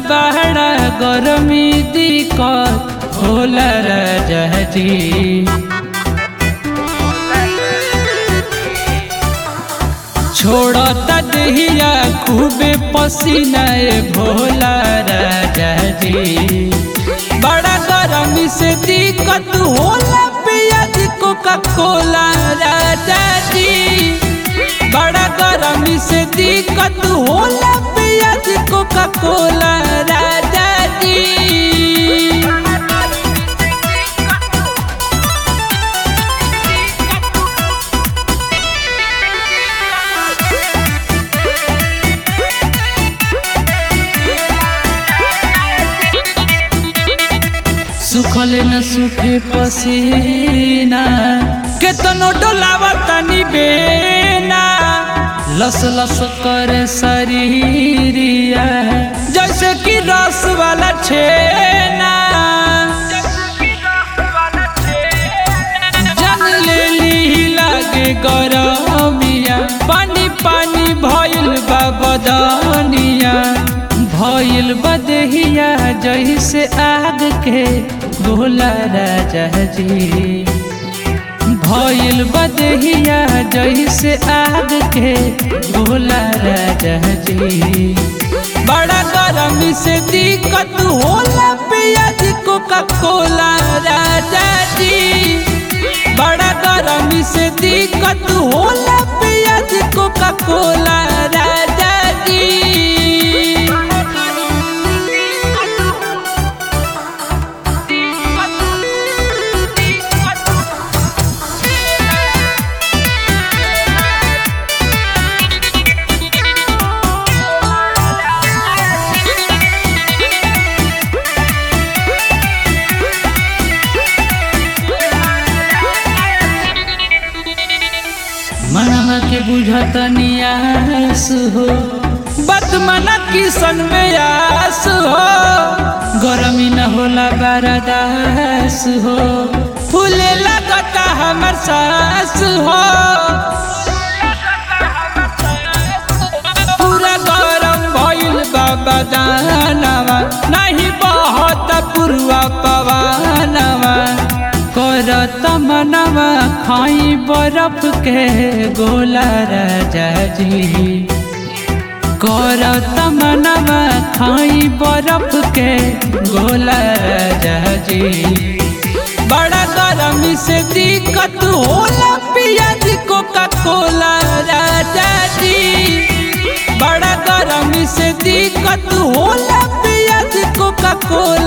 बड़ा गरमी दिक्कत होला राजा जी छोड़ता देहिया खूबे पसीना ए भोला राजा जी बड़ा गरमी से दिक्कत होला पिया जी कोका कोला राजा जी बड़ा गरमी से दिक्कत होला पिया जी कोका कोला राजा जी सुखल न सुखे पसीना केतनो डोलावा तनी बेना लस लस करे शरीरिया जैसे कि रस वाला छेना जन लेली लागे गरमिया पानी पानी भइल बा बदनिया भइल बदहिया जैसे आग के भोला राजा जी भइल बदहिया जैसे आग के भोला राजा जी बड़ा गरमी से दिक्कत होला पिया जी कोका कोला राजा जी बड़ा गरमी से दिक्कत होला पिया जी कोका कोला राजा जी मनवा के बुझत नियास हो बदमना किसन में आस हो गरमी न होला बरदास हो फूले लगता हमर सास हो पूरा गरम भइल बाबा दानवा नहीं बहत पुरवा पवानवा करत मनवा खाई बरफ के गोला राजा जी करत मनवा खाई बरफ के गोला राजा जी बड़ा गरमी से दिक्कत होला पिया जी कोका कोला राजा जी बड़ा गरमी से दिक्कत होला पिया जी कोका कोला